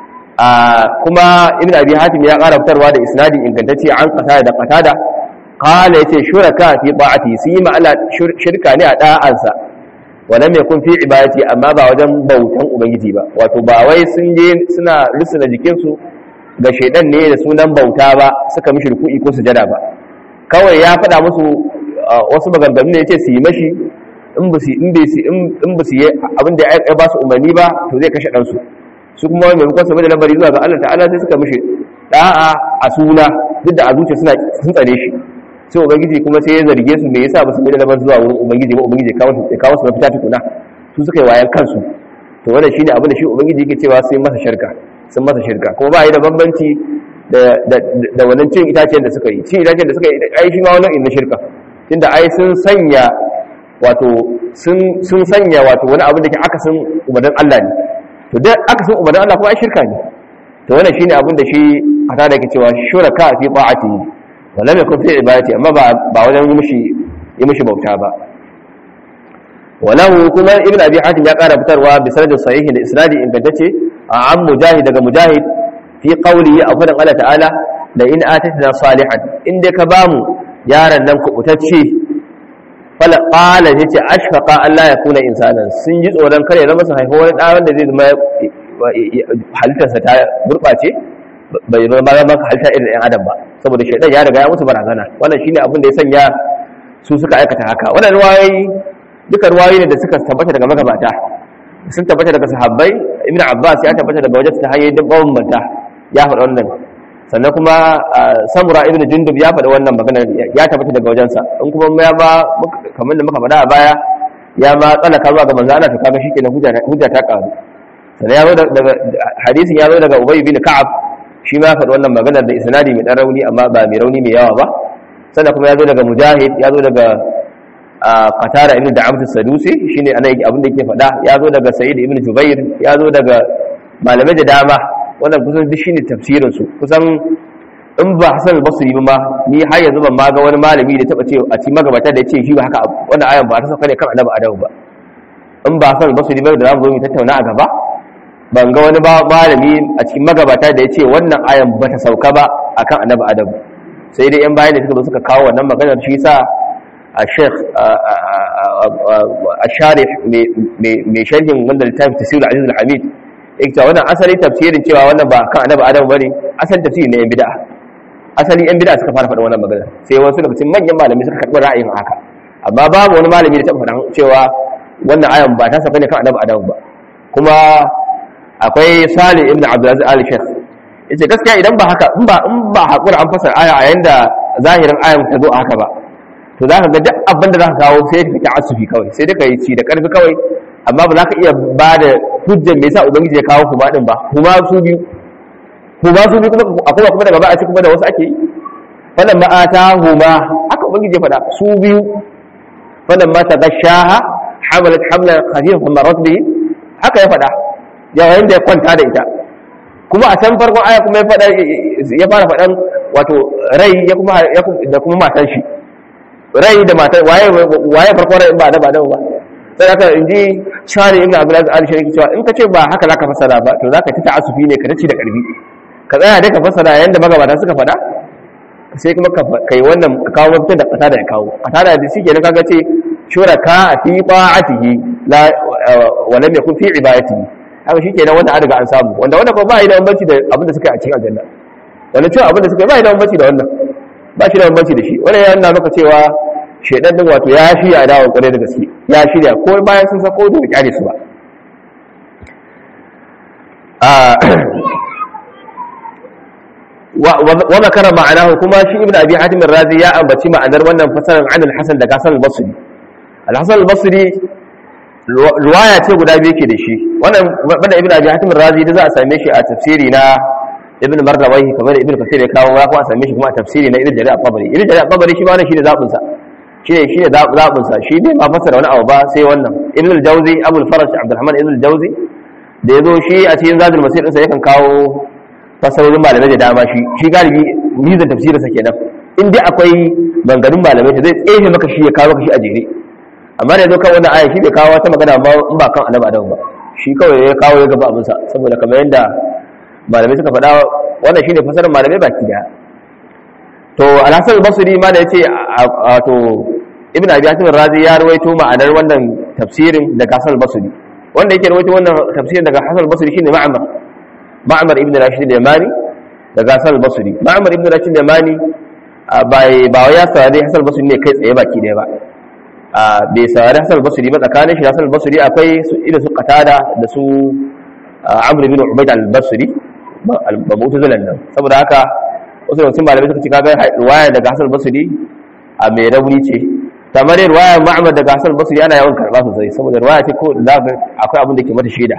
kuma ibn abi hatim ya ƙara fitarwa da isnadi ingantacce an qatada da qatada qala yace shuraka fi ta'ati su yi ma'ala shirka ne a da'ansa walam yakun fi ibadati amma ba wajen bautan ubangiji ba wato ba wai sun je suna rusuna jikin su ga shedan ne da sunan bauta ba suka mishi ruku'i ko sujada ba kawai ya faɗa musu wasu maganganu ne yace su yi mashi in ba su in bai su in ba su yi abin da ya ba su umarni ba to zai kashe dan su su kuma wai maimakon saboda lamari zuwa ga Allah ta'ala sai suka mishi da'a a suna duk da a zuciya suna sun tsare shi sai ubangiji kuma sai ya zarge su me yasa ba su mai da lamar zuwa wurin ubangiji ba ubangiji ya kawo ya kawo su mafita tukuna su suka yi wayan kansu to wannan shine abin da shi ubangiji yake cewa sai masa shirka sun masa shirka kuma ba yi da bambanci da da da wannan cin itacen da suka yi cin itacen da suka yi ai shi ma wannan inna shirka tunda ai sun sanya wato sun sun sanya wato wani abin da ke akasin umarnin Allah ne to dai akasin umarnin Allah kuma ai shirka ne to wannan shine abin da shi a tada yake cewa shuraka fi ta'atihi walam yakun fi ibadati amma ba ba wajen yi mishi yi mishi bauta ba walahu kuma ibn abi hatim ya kara fitarwa bi sanadin sahihi da isnadi ingantacce a an mujahid daga mujahid fi qawli a fadan Allah ta'ala da in atatna salihan in dai ka bamu yaran nan kubutacce fala qala yace ashfaqa Allah ya kuna insanan sun ji tsoron kare zama su haifa wani da wanda zai zama halittarsa ta gurbace bai zama ba maka halitta irin ɗan adam ba saboda shaidan ya riga ya musu barazana wannan shine abin da ya sanya su suka aikata haka wannan ruwayoyi duka ruwayoyi ne da suka tabbata daga magabata sun tabbata daga sahabbai ibn abbas ya tabbata daga wajen ta hanyoyi duk bawon manta ya faɗa wannan sannan kuma samura ibn jundub ya faɗa wannan magana ya tabbata daga wajensa in kuma ya ba kamar da muka faɗa a baya ya ma tsalaka zuwa ga manzo Allah to kaga shikenan hujja ta karu sannan ya zo daga hadisin ya zo daga ubay bin ka'ab shi ma faɗi wannan maganar da isnadi mai ɗan rauni amma ba mai rauni mai yawa ba sannan kuma ya zo daga mujahid ya zo daga qatara ibn da'amt as-sadusi shine ana abin da yake faɗa ya zo daga sa'id ibn jubair ya zo daga malamai da dama wannan kusan duk shine tafsirin su kusan in ba hasan al-basri ba ma ni har yanzu ban ma ga wani malami da taba ce a cikin magabata da yace shi ba haka wannan ayan ba ta sauka ne kan annabi adamu ba in ba hasan al-basri ba da zamu zo mu tattauna a gaba ban ga wani malami a cikin magabata da ya ce wannan ayan ba ta sauka ba a kan annabi adam sai dai yan bayan da suka zo suka kawo wannan maganar shi sa a sheikh a sharif mai sharhin wanda littafin tafsir aziz al-hamid ita wannan asali tafsirin cewa wannan ba kan annabi adam bane asali tafsiri ne yan bid'a asali yan bid'a suka fara faɗa wannan maganar sai wasu daga cikin manyan malami suka karɓi ra'ayin haka amma babu wani malami da taɓa faɗa cewa wannan ayan ba ta sauka ne kan annabi adam ba kuma akwai salih ibn abdulaziz ali sheikh yace gaskiya idan ba haka in ba in ba hakura an fasara aya a yanda zahirin ayan ta zo haka ba to zaka ga duk abin da zaka kawo sai ka asufi kawai sai dai ka yi ci da karfi kawai amma ba za ka iya ba da hujjar me yasa ubangiji ya kawo kuma din ba kuma su biyu kuma su biyu kuma akwai kuma daga ba a ci kuma da wasu ake yi falan ma ata huma haka ubangiji ya faɗa su biyu falan ma ta gashaha hamalat hamlan khafifan marat bihi haka ya faɗa yayin da ya kwanta da ita kuma a can farkon aya kuma ya fada ya fara fadan wato rai ya kuma da kuma matan shi rai da matan waye waye farkon rai ba da ba da ba sai haka inji shari ibn abdulaziz al shariki cewa in ka ce ba haka zaka fasara ba to zaka ta ta'assufi ne ka tace da karbi ka tsaya da ka fasara yanda magabata suka fada sai kuma kai wannan ka kawo mutum da kata da ya kawo kata da shi kenan kaga ce shuraka fi ta'atihi la wa lam yakun fi ibadatihi haka shi kenan wanda an riga an samu wanda wanda kuma ba yi da bambanci da abin da suka yi a cikin aljanna wanda cewa abin da suka yi ba yi da bambanci da wannan ba shi da bambanci da shi wannan ya nuna maka cewa shaidan din wato ya shirya adawa kwarai da gaske ya shirya ko bayan sun sako da kyale su ba wa makara ma'anahu kuma shi ibn abi hatim razi ya ambaci ma'anar wannan fasaran an al-hasan daga hasan al-basri al-hasan al-basri ruwaya ce guda biyu ke da shi wannan bada ibn abi hatim razi da za a same shi a tafsiri na ibn mardawahi kamar da ibn kasir ya kawo ya kuma a same shi kuma a tafsiri na ibn jarir al-tabari ibn jarir al-tabari shi ma wannan shine zabin sa shine shine zabin sa shi bai ma fasara wani abu ba sai wannan ibn al-jawzi abu al-faraj abdurrahman ibn al-jawzi da yazo shi a cikin zadul masir din sa yakan kawo fasarorin malamai da dama shi shi galibi mizan tafsirin sa kenan in dai akwai bangarin malamai zai tsefe maka shi ya kawo maka shi a jere amma da zo kan wannan aya shi bai kawo wata magana ba in ba kan annabi adam ba shi kawai ya kawo ya gaba abinsa saboda kamar yadda malamai suka faɗa wannan shine fasarar malamai baki daya to alhassan basri ma da yace to ibn abi hatim razi ya rawaito ma'anar wannan tafsirin daga Hasan al-Basri wanda yake rawaito wannan tafsirin daga Hasan al-Basri shine Ma'mar Ma'mar ibn Rashid al-Yamani daga Hasan al-Basri Ma'mar ibn Rashid al-Yamani bai ba ya saurari Hasan al-Basri ne kai tsaye baki daya ba bai saurari Hasan al-Basri ba tsakanin shi da Hasan al-Basri akwai su irin su Qatada da su Amr ibn Ubayd al-Basri ba mu'tazilan nan saboda haka wasu da sun malamai suka ce kaga riwaya daga Hasan al-Basri a mai rauni ce kamar riwaya Ma'mar daga Hasan al-Basri ana yawan karba sosai saboda riwaya ce ko da akwai abin da ke mata shaida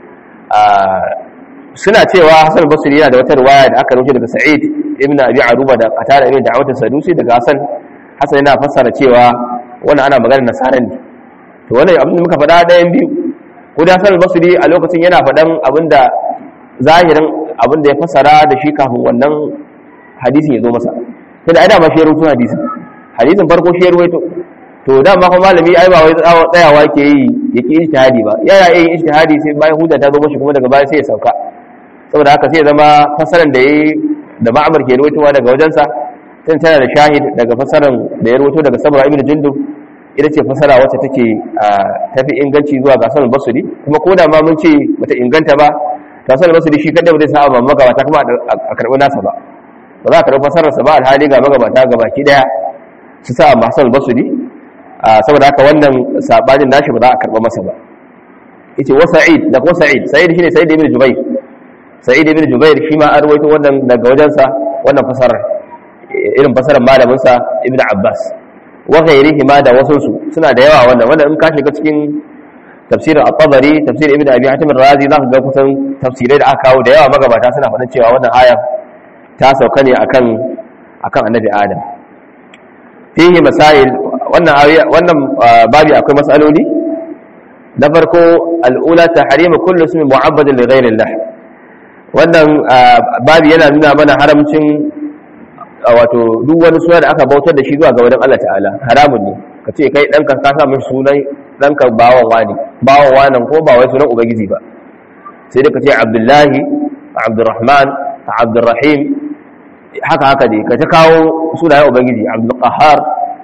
suna cewa Hasan al-Basri yana da wata riwaya da aka rubuta daga Sa'id ibn Abi Aruba da Qatada ibn Da'wat as-Sadusi daga Hasan Hasan yana fassara cewa wannan ana magana nasara ne to wannan abin da muka faɗa ɗayan biyu ko da Hasan al-Basri a lokacin yana faɗan abin da zahirin abin da ya fassara da shi kafin wannan hadisin ya zo masa sai da ai dama shi ya rubuta hadisin hadisin farko shi ya ruwaito to dama kuma malami ai ba wai tsayawa ke yi ya ki ijtihadi ba yana yin ijtihadi sai bayan hujja ta zo mashi kuma daga baya sai ya sauka saboda haka sai ya zama fasaran da yayi da ma'amar ke ruwaitowa daga wajensa sai tana da shahid daga fasaran da ya ruwaito daga sabra ibn jundub ita ce fasara wacce take tafi inganci zuwa ga sanar basuri kuma ko da ma mun ce bata inganta ba ta sanar basuri shi kadai ba zai sa ba magabata kuma a karɓi nasa ba ba za a karɓi fasararsa ba alhali ga magabata ga baki daya su sa masu basuri saboda haka wannan sabanin nashi ba za a karɓa masa ba yace wa sa'id da ko sa'id sa'id shine sa'id ibn jubayr sa'id ibn jubayr shi ma an rawaito wannan daga wajensa wannan fasarar irin fasarar malamin sa ibn abbas wa ghairihi ma da wasu su suna da yawa wannan wanda in ka shiga cikin tafsirin at-tabari tafsir ibn abi hatim ar-razi za ka ga kusan tafsirai da aka kawo da yawa magabata suna faɗin cewa wannan aya ta sauka ne akan akan annabi adam fihi masail wannan wannan babi akwai masaloli na farko al'ula tahrimu kullu ismin mu'abbadin li ghayri Allah wannan babi yana nuna mana haramcin wato duk wani suna da aka bautar da shi zuwa ga wajen Allah ta'ala haramun ne ka ce kai ɗanka ka sa mai sunan ɗanka bawan wani bawan wanan ko ba wai sunan ubangiji ba sai da ka ce abdullahi abdurrahman abdurrahim haka haka dai ka ta kawo sunayen ubangiji abdulqahar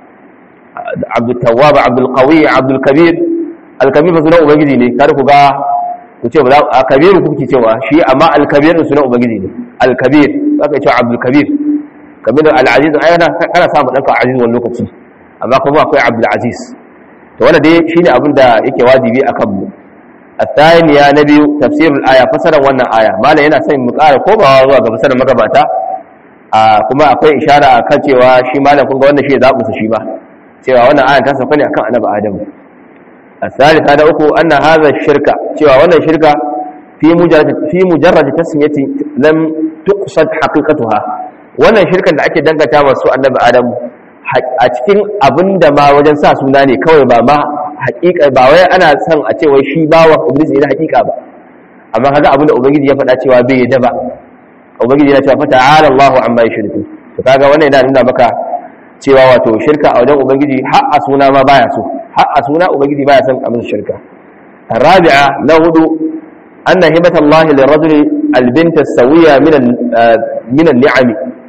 abdultawwab abdulqawi abdulkabir alkabir ba sunan ubangiji ne kada ku ga ku ce ba a kabiru kuke cewa shi amma alkabir sunan ubangiji ne alkabir zaka ce abdulkabir kamar da al'aziz ai kana kana samu danka aziz wani lokaci amma kuma akwai abdul aziz to wanda dai shine abin da yake wajibi akan mu الثانية نبي تفسير الآية فسر وانا آية ما لا yana son mu ƙara komawa zuwa ga fasarar magabata kuma akwai ishara a kan cewa shi malam kun ga wannan shi zaɓu su shi ba cewa wannan ayan ta sauka ne akan annabi adam الثالثة da uku anna hadha shirka cewa wannan shirka fi mujarrad fi mujarrad tasmiyati lam tuqsad haqiqatuha wannan shirkan da ake dangata wa su annabi adam a cikin abinda ma wajen sa suna ne kawai ba ma haƙiƙa ba wai ana son a ce wai shi bawa ubangiji ne haƙiƙa ba amma kaga abinda ubangiji ya faɗa cewa bai yadda ba ubangiji yana cewa fa ta'ala Allahu amma yushriku to kaga wannan yana nuna maka cewa wato shirka a wajen ubangiji har a suna ma baya so har a suna ubangiji baya son a musu shirka الرابعة نهض أن هبة الله للرجل البنت السوية من من النعم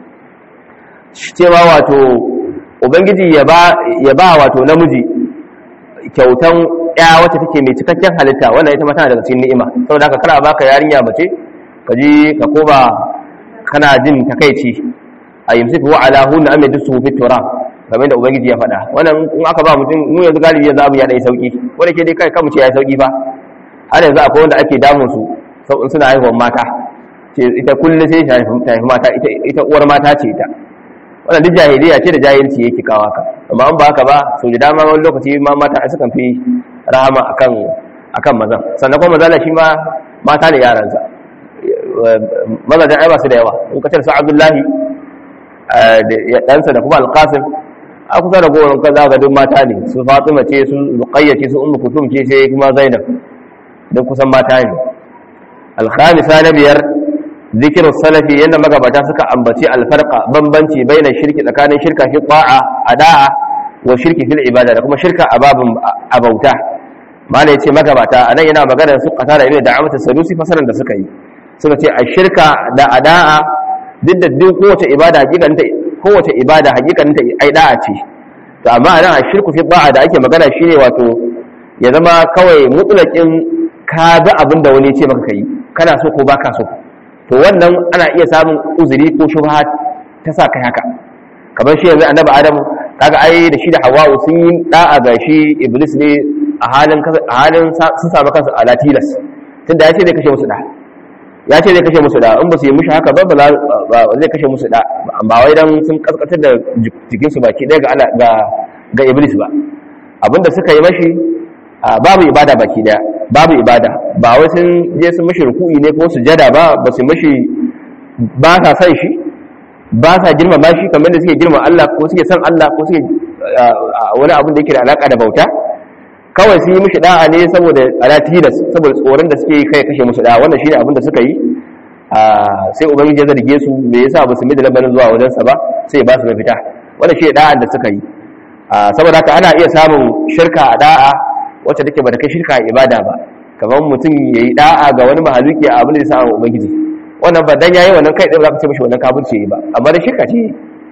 cewa wato ubangiji ya ba wato namiji kyautan ya wacce take mai cikakken halitta wannan ita ma tana daga cikin ni'ima saboda haka kana baka yarinya mace ka ji ka koba kana jin takaici a yimsiku wa ala hunna am yadsu fi turab kamar da ubangiji ya faɗa wannan in aka ba mutum mu yanzu galibi yanzu abu ya dai sauki wanda ke dai kai kamu ce ya sauki ba har yanzu akwai wanda ake damun su in suna haihuwar mata ce ita kullum sai ta haifi mata ita uwar mata ce ita wannan duk jahiliya ce da jahilci yake kawo haka amma an ba haka ba sau da dama wani lokaci ma mata a sukan fi rahama akan akan mazan sannan kuma mazala shi ma mata ne yaransa mazajen ai ba su da yawa in ka su abdullahi da ɗansa da kuma alƙasim a kusa da gowar kan za ga duk mata ne su fatima ce su ruqayya ce su ummu kusum ce sai kuma zainab duk kusan mata ne alkhamisa na biyar zikirin salafi yadda magabata suka ambaci alfarqa bambanci baina shirki tsakanin shirka fi ta'a ada'a wa shirki fil ibada da kuma shirka a babin abauta malai ce magabata anan yana magana su kata da ibn da'amata sadusi fasaran da suka yi suka ce a shirka da ada'a duk da duk kowace ibada hakikanta kowace ibada hakikanta ai da'a ce to amma anan a shirku fi ta'a da ake magana shine wato ya zama kawai mutsulakin ka ga abin da wani ce maka kai kana so ko baka so to wannan ana iya samun uzuri ko shubha ta sa kai haka kamar shi yanzu annabi adam kaga ai da shi da hawa'u sun yi da'a ga shi iblis ne a halin a halin sun samu kansu ala tilas tunda ya ce zai kashe musu da ya ce zai kashe musu da in ba su yi mishi haka ba ba zai kashe musu da ba wai dan sun kaskatar da jikinsu baki ɗaya ga ga ga iblis ba abinda suka yi mashi babu ibada baki ɗaya babu ibada ba wai sun je sun mashi ruku'i ne ko sujada ba ba su mashi ba sa san shi ba sa girmama shi kamar da suke girma Allah ko suke san Allah ko suke wani abin da yake da alaka da bauta kawai sun yi mishi da'a ne saboda alatilas saboda tsoron da suke kai kashe musu da'a wannan shine abin da suka yi sai ubangiji ya zarge su me yasa ba su mai da labarin zuwa wajen sa ba sai ba su mafita wannan shine da'an da suka yi saboda haka ana iya samun shirka a da'a wacce take ba da kai shirka a ibada ba kamar mutum yayi da'a ga wani mahaluki a abin da ya sa ubangiji wannan ba dan yayi wannan kai ɗaya ba za ka ce mishi wannan kafirci yayi ba amma da shirka ce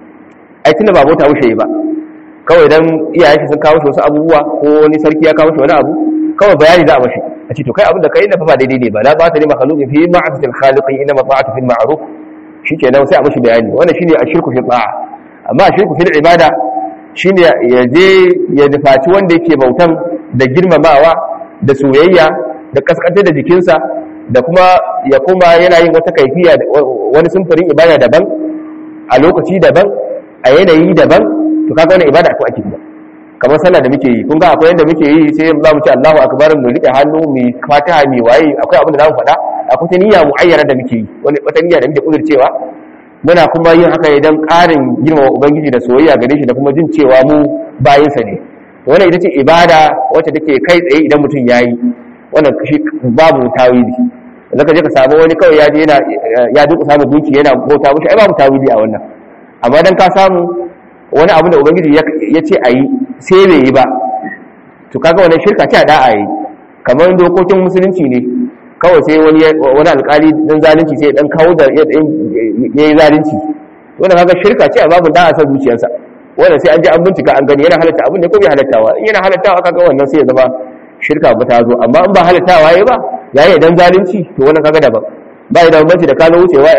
ai tunda ba bauta wuce yi ba kawai dan iyayen shi sun kawo shi wasu abubuwa ko wani sarki ya kawo shi wani abu kawai bayani za a mashi a ce to kai abin da kai na fa ba daidai ne ba la ba ta ne makhluqin fi ma'atil khaliqi inna ma ta'atu fil ma'ruf shikenan sai a mashi bayani wannan shine ashirku fi ta'a amma ashirku fil ibada shine ya je ya nufaci wanda yake bautan da girmamawa da soyayya da kaskantar da jikinsa da kuma ya kuma yana yin wata kaifiya wani sumfurin ibada daban a lokaci daban a yanayi daban to kaga wannan ibada ko ake ba kamar sallah da muke yi kun ga akwai yanda muke yi sai za mu ce Allahu akbar mu rike hannu mu fatiha mu waye akwai abin da za mu faɗa akwai ta niyya muayyana da muke yi wani wata niyya da muke kudurcewa muna kuma yin haka idan ƙarin girmama ubangiji da soyayya gare shi da kuma jin cewa mu bayinsa ne wannan ita ce ibada wacce take kai tsaye idan mutum yayi wannan shi babu tawili da ka je ka samu wani kawai ya je yana ya duka samu gunki yana bauta mushi ai babu tawili a wannan amma dan ka samu wani abu da ubangiji ya ce ayi sai bai yi ba to kaga wannan shirka ce a da ayi kamar dokokin musulunci ne kawai sai wani wani alkali dan zalunci sai dan kawo da ya yi zalunci wannan kaga shirka ce a babu da a san zuciyarsa wannan sai an je an bincika an gani yana halatta abin ne ko bai halattawa in yana halattawa kaga wannan sai ya zama shirka ba ta zo amma in ba halattawa yayi ba yayi dan zalunci to wannan kaga daban ba da bambanci da kano wucewa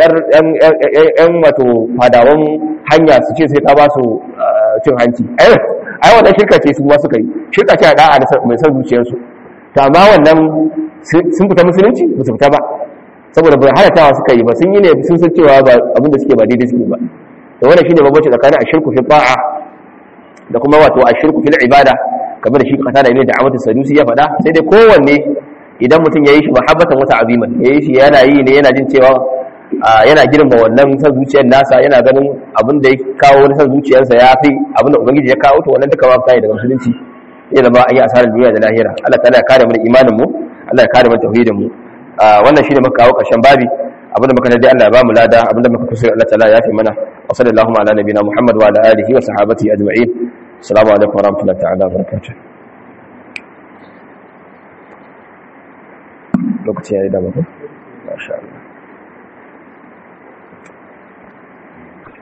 yan wato fadawan hanya su ce sai ka ba su cin hanci ai wannan shirka ce su ma suka yi shirka ce a da'a da mai son zuciyarsu to amma wannan sun fita musulunci ba su fita ba saboda ba halattawa suka yi ba sun yi ne sun san cewa ba abinda suke ba daidai suke ba to wannan shine bambanci tsakanin ashirku fi ta'a da kuma wato ashirku fil ibada kamar da shi kata da ne da amatu sadusi ya faɗa sai dai kowanne idan mutum ya yi shi mahabbatan wata aziman ya yi shi yana yi ne yana jin cewa yana girma wannan san zuciyar nasa yana ganin abin da ya kawo wani san zuciyarsa ya fi abin da ubangiji ya kawo to wannan duka ba kai daga musulunci ya zama an yi asarar duniya da lahira Allah ta'ala ya kare mu imanin mu Allah ya kare mu tauhidin mu wannan shine muka kawo karshen babi abin da muka dai Allah ya ba mu lada abin da muka kusuri Allah ta'ala ya fi mana wa sallallahu ala nabiyina Muhammad wa ala alihi wa sahabatihi ajma'in assalamu alaikum wa rahmatullahi ta'ala wa barakatuh lokaci ya yi dama ko? masha Allah